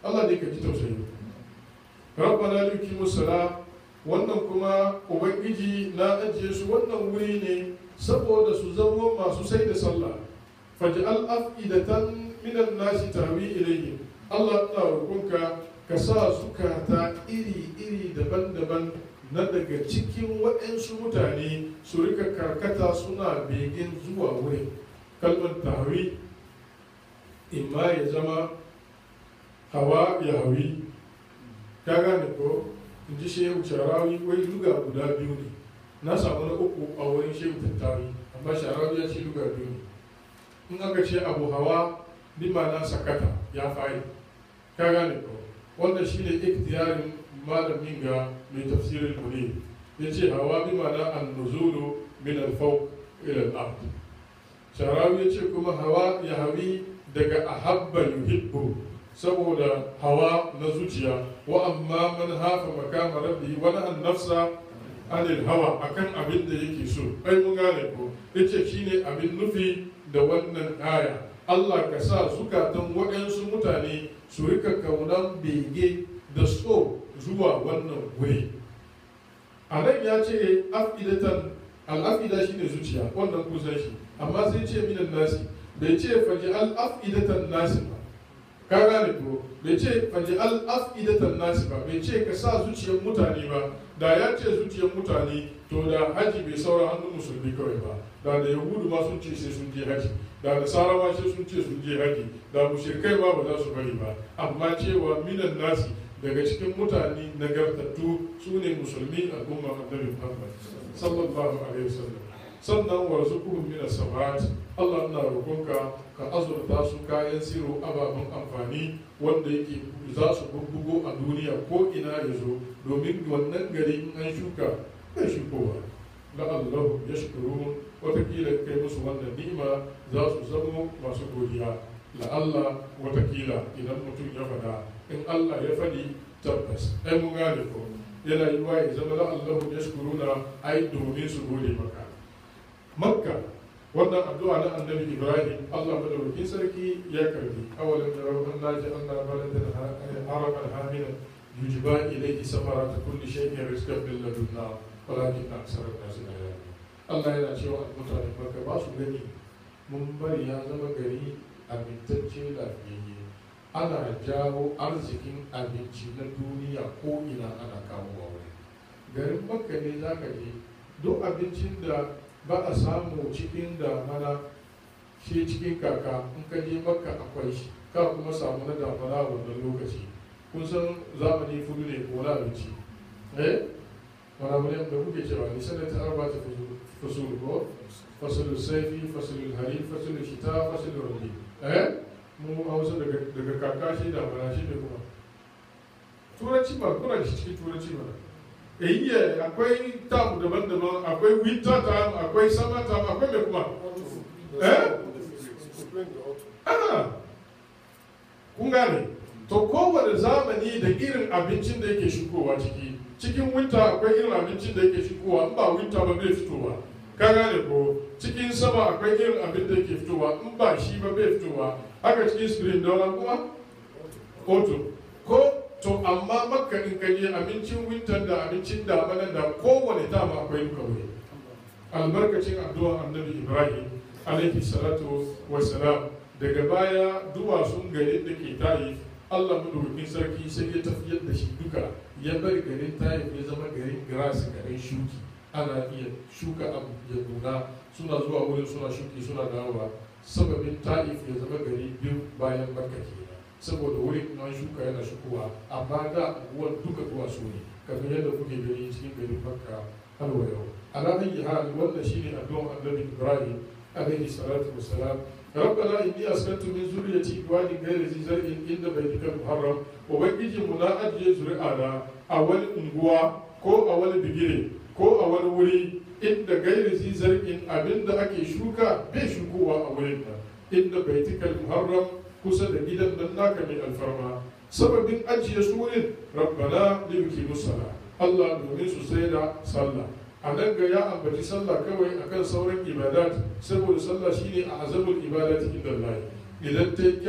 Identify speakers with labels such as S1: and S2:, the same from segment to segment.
S1: Allah ne ka ji tausayi rabbana liqimu sala wannan kuma ubangiji na ajiye su wannan wuri ne saboda su zama masu sai da sallah faj'al af'idatan minan nasi tahwi ilayhi Allah ina roƙonka ka sa zukata iri-iri daban-daban na daga cikin waɗansu mutane su rika karkata suna begin zuwa wurin kalmar tahwi imma ya zama hawa ya hawi ka gane ko in ji shehu sharawi wai luga guda biyu ne na samu na uku a wurin shehu tattawi amma sharawi ya ce luga biyu ne in aka ce abu hawa bi ma'ana sakata ya fayi ka gane ko wannan shine iktiyarin malamin ga mai tafsirin munir ya ce hawa bi ma'ana an-nuzulu min al-fawq ila al-ard sharawi ya ce kuma hawa ya hawi daga ahabba yuhibbu saboda hawa na zuciya wa amma man hafa makama rabbi wa an nafsa anil hawa akan abin da yake so ai mun gane ko yace shine abin nufi da wannan aya Allah ka sa zukatan waɗansu mutane su rika kaunan bege da so zuwa wannan wuri a nan ya ce afidatan al'afida shine zuciya wannan kusan shi amma sai ce minan nasi bai ce faji al'afidatan nasi ba ka gane ko bai ce faji al'afidatan nasi ba bai ce ka sa zuciyar mutane ba da ya ce zuciyar mutane to da haji bai saura hannun musulmi kawai ba da da yahudu ma sun ce sai sun je haji da nasara ma sai sun ce sun je haji da mushrikai ma ba za su bari ba amma cewa minan nasi daga cikin mutane nagartattu su ne musulmi al'umma annabi muhammad sallallahu alaihi wasallam sannan warzuquhum min as-samat Allah ina roƙonka ka azurta su kayan siro ababen amfani wanda yake za su bubbugo a duniya ko ina ya zo domin wannan gari in an shuka bai shukowa la Allah ya shukuru watakila kai musu wannan ni'ima za su zamo masu godiya la Allah watakila idan mutum ya faɗa in Allah ya faɗi tabbas ai mun gane ko yana yi wa ya zama la Allah ya shukuru na ai domin su gode maka makka wannan addu'a na annabi ibrahim allah madaukakin sarki ya karbi awalan da rabban naji allah baladan haraman hamina yujiba ilayhi samaratu kulli shay'in rizqan min ladunna walakin aksara an-nas la ya'lamun allah yana cewa mutane makka ba su gani mun bari ya zama gari amintacce lafiyayye ana jawo arzikin abinci na duniya ko ina ana kawo wa wuri garin makka ne zaka je duk abincin da ba a samu cikin damana shi cikin kaka in ka je makka akwai shi ka kuma samu na damana wannan lokaci kun san zamani fudu ne ko na abinci eh wani abu ne da kuke cewa ni sanar ta arba ta fasul ko fasulul saifi fasulul hari fasulul shita fasulul rabi eh mu hausa daga daga kaka shi damana shi ne kuma turanci ba kuna da shi cikin turanci ba iya akwai tamu daban-daban akwai winter time akwai summer time akwai mai kuma eh ana kun gane to kowane zamani da irin abincin da yake shigowa ciki cikin winter akwai irin abincin da yake shigowa in ba winter ba bai fitowa ka gane ko cikin sama akwai irin abin da yake fitowa in ba shi ba bai fitowa haka cikin spring da kuma autumn ko to amma makka in ka je abincin winter da abincin damanan da kowane dama akwai duka wuri albarkacin addu'a annabi ibrahim alaihi salatu wassalam daga baya duwatsun garin da ke tayi allah madaukakin sarki sai ya tafiyar da shi duka ya bari garin tayi ya zama garin grass garin shuki ana iya shuka abu ya nuna suna zuwa wurin suna shuki suna dawowa sababin ta'if ya zama gari biyu bayan makka kenan saboda wurin an shuka yana shukowa amma da unguwar duka duwatsu ne kamar yadda kuke gani cikin garin makka har wa yau ala ayyi hal wannan shine addu'ar annabi ibrahim alaihi salatu wassalam ربنا إني أسكنت من ذريتي بواد غير ذي زرع عند بيتك المحرم وبنجي منا أجي زرعنا أول أنغوا ko a wani bigire ko a wani wuri inda gairi zi zargin abinda ake shuka bai shukowa a wurin nan inda baitikal muharram kusa da gidan nan naka mai alfarma sababin ajiye su wurin rabbana liyuki musala Allah domin su sai da sallah a nan ga ya ambaci sallah kawai akan sauran ibadat saboda sallah shine a azamul ibadati inda Allah idan ta yi kyau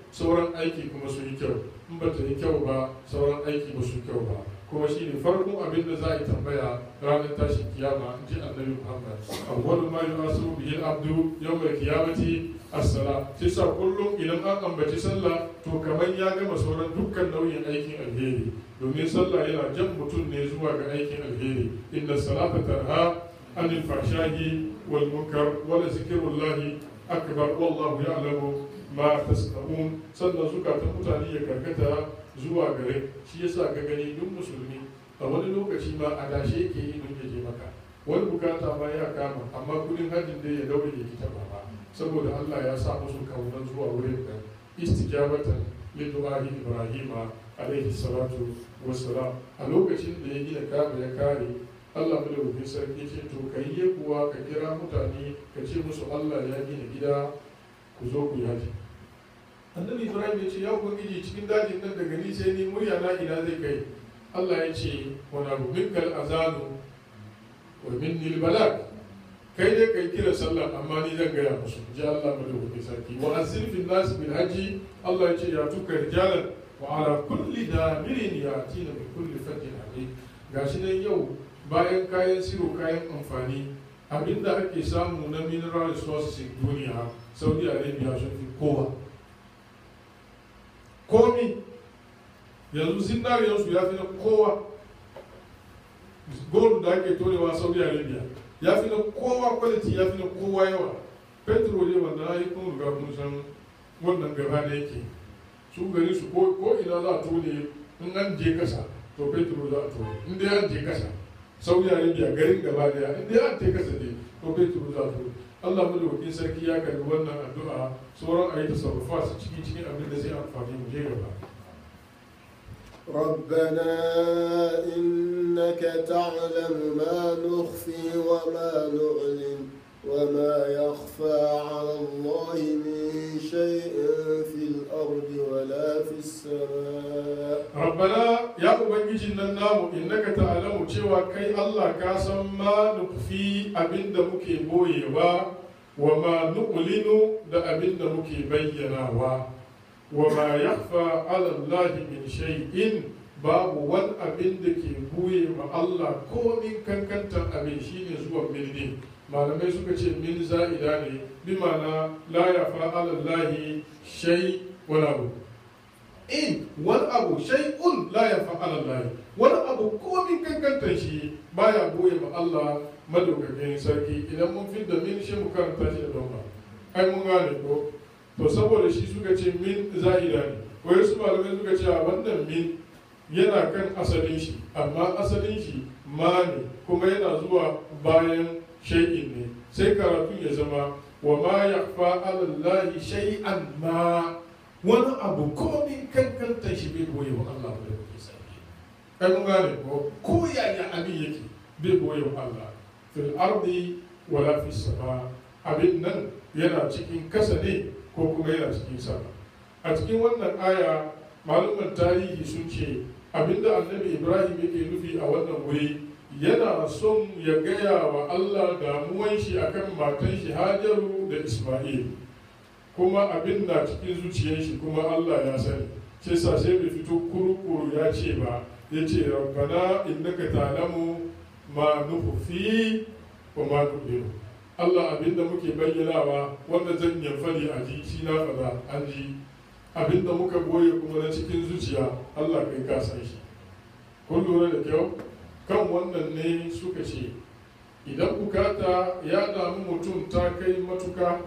S1: sauran aiki kuma su yi kyau in ba ta yi kyau ba sauran aiki ba su kyau ba kuma shi ne farkon abin da za a yi tambaya ranar tashin kiyama in ji annabi muhammad awwalu ma yuhasabu bihi al-abdu yawmal qiyamati as-sala sai sa kullum idan an ambaci sallah to kamar ya gama sauran dukkan nau'in aikin alheri domin sallah yana jan mutum ne zuwa ga aikin alheri inna salata tarha anil fahshahi wal munkar wala zikrullahi akbar wallahu ya'lamu ma tasna'un sannan zukatan mutane ya karkata zuwa gare shi yasa ka gani duk musulmi a wani lokaci ma a dashe yake yi don ya je maka wani bukata ma ya kama amma kudin hajjin da ya daure ya kita ba saboda Allah ya sa musu kaunar zuwa wurin da istijabatan lidu'ahi ibrahima alaihi salatu wassalam a lokacin da ya gina kaba ya kare Allah madaukakin sarki ce to ka yi kuwa ka kira mutane ka ce musu Allah ya gina gida ku zo ku yaji annabi ibrahim ya ce ya ubangiji cikin dajin nan daga ni sai ni murya na ina zai kai Allah ya ce wani abu minkal azanu wa minni balag kai dai kai kira sallah amma ni zan gaya musu ji Allah madaukakin sarki wa azil fil nas bil haji Allah ya ce ya tuka rijalan wa ala kulli damirin yatina bi kulli fajjin amin gashi nan yau bayan kayan siro kayan amfani abinda ake samu na mineral resources duniya saudi arabia sun fi kowa komi yanzu zindariyarsu ya fi na kowa gold da ake torewa saudi arabia ya fi na kowa quality ya fi na kowa yawa petrol ne wanda na yi kun riga kun san wannan gaba da yake su gari su ko ina za a tone in an je kasa to petrol za a tone in dai an je kasa saudi arabia garin gaba daya in dai an je kasa ne to petrol za a tone Allah madaukakin sarki ya karbi wannan addu'a sauran ayi tasarrufa su ciki cikin abin da zai amfani mu je gaba
S2: ربنا إنك تعلم ما نخفي وما نعلن وما يخفى على الله من شيء في الأرض ولا في السماء
S1: ربنا يا ubangijin nan namu innaka ta'lamu cewa kai Allah ka san ma nukfi abinda muke boyewa wa ma nuqlinu da abinda muke bayyanawa wa ma yakhfa 'ala Allah min shay'in babu wani abin da ke buye ma Allah ko min kankantar abin shine zuwa milni malamai suka ce min za'ida ne bi ma'ana la yafa 'ala Allah shay wala abu in wani abu shay'un la yafa 'ala Allah wani abu ko min kankantar shi baya buye ma Allah madaukakin sarki idan mun fi da min shi mu karanta shi da don ai mun gane ko to saboda shi suka ce min za'ida ne wai su malamai suka ce a wannan min yana kan asalin shi amma asalin shi ma ne kuma yana zuwa bayan shay'in ne sai karatu ya zama wa ma yakhfa alallahi shay'an ma wani abu komin kankantar shi bai boye wa Allah da yake sarki ai mun gane ko ko yaya abin yake bai boye wa Allah fil ardi wala fis sama abin nan yana cikin kasa ne ko kuma yana cikin sama a cikin wannan aya malaman tarihi sun ce abinda annabi ibrahim yake nufi a wannan wuri yana son ya gaya wa allah damuwan shi akan matan shi hajaru da isma'il kuma abin na cikin zuciyar shi kuma allah ya sani ce sa sai bai fito kurukuru ya ce ba ya ce rabbana innaka ta'lamu ma nukhfi wa ma nu'linu Allah abinda muke bayyanawa wanda zan yi fadi a ji shi na fada an ji abinda muka goye kuma na cikin zuciya Allah kai ka san shi kun lura da kyau kan wannan ne suka ce idan bukata ya damu mutum ta kai matuka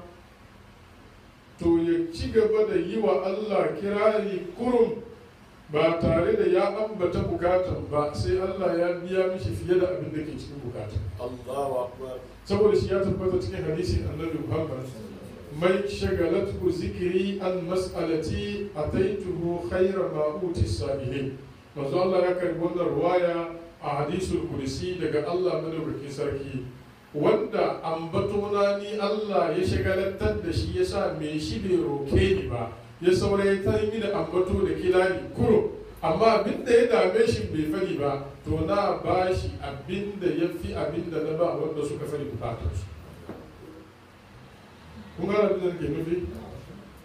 S1: to ya ci gaba da yi wa Allah kirari kurum ba tare da ya ambata bukatan ba sai Allah ya biya mishi fiye da abin da ke cikin bukatan
S2: الله أكبر
S1: saboda shi ya tabbata cikin hadisin annabi Muhammad mai shagalatu zikiri an mas'alati ataituhu khayra ma uti salihin manzo Allah ya karbi wannan ruwaya a hadisul kursi daga Allah madaukakin sarki wanda ambatona ni Allah ya shagalantar da shi yasa me shi bai roke ni ba ya saurayi ta yi da ambato da kilani kuro amma abin da ya dame shi bai fari ba to na ba shi abin da ya fi abin da na ba wanda suka fari bukatarsu kun gana abin da ke nufi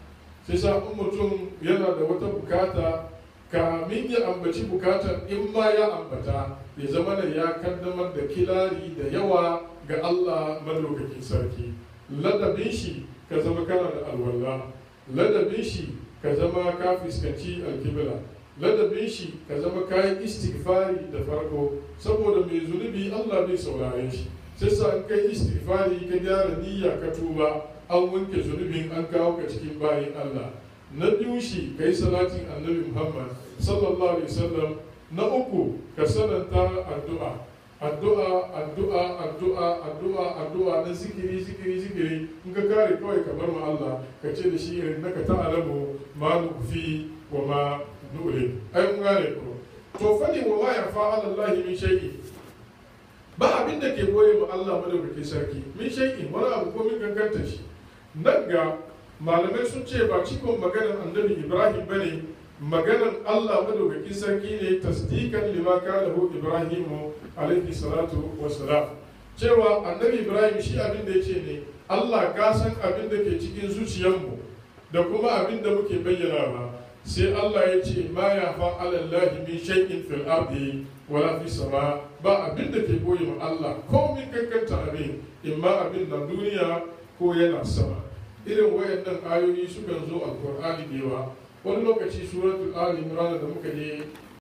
S1: sai sa in mutum yana da wata bukata kamin ya ambaci bukatar in ma ya ambata ya zama da ya kaddamar da kilari da yawa ga Allah madaukakin sarki ladabin shi ka zama kana da alwala ladabin shi ka zama ka fuskanci alkibla ladabin shi ka zama kayan istighfari da farko saboda mai zunubi Allah bai saurare shi sai sa in kai istighfari ka gyara niyya ka tuba an wanke zunubin an kawo ka cikin bayin Allah na biyu shi kai salatin annabi Muhammad sallallahu alaihi wasallam na uku ka sananta addu'a addu'a addu'a addu'a addu'a addu'a na zikiri zikiri zikiri in ka kare kawai ka bar ma Allah ka ce da shi naka ta'alamu ma nufi wa ma nure ai mun gane ko to fani wa ma yafa ala Allah min shay'in ba abin da ke boye ma Allah madaukake sarki min shay'in wani abu ko min kankanta shi nan ga malamai sun ce ba cikon maganar annabi Ibrahim bane maganar Allah madaukakin sarki ne tasdikan lima kalahu Ibrahim alaihi salatu wassalam cewa annabi Ibrahim shi abin da yace ne Allah ka san abin da ke cikin zuciyarmu da kuma abin da muke bayyana ba sai Allah ya ce ma ya fa alallahi min shay'in fil ardi wala fi sama ba abin da ke boye ma Allah ko min kankanta abin imma abin na duniya ko yana sama irin wayannan ayoyi sukan zo alqur'ani da yawa wani lokaci suratul ali imran da muka je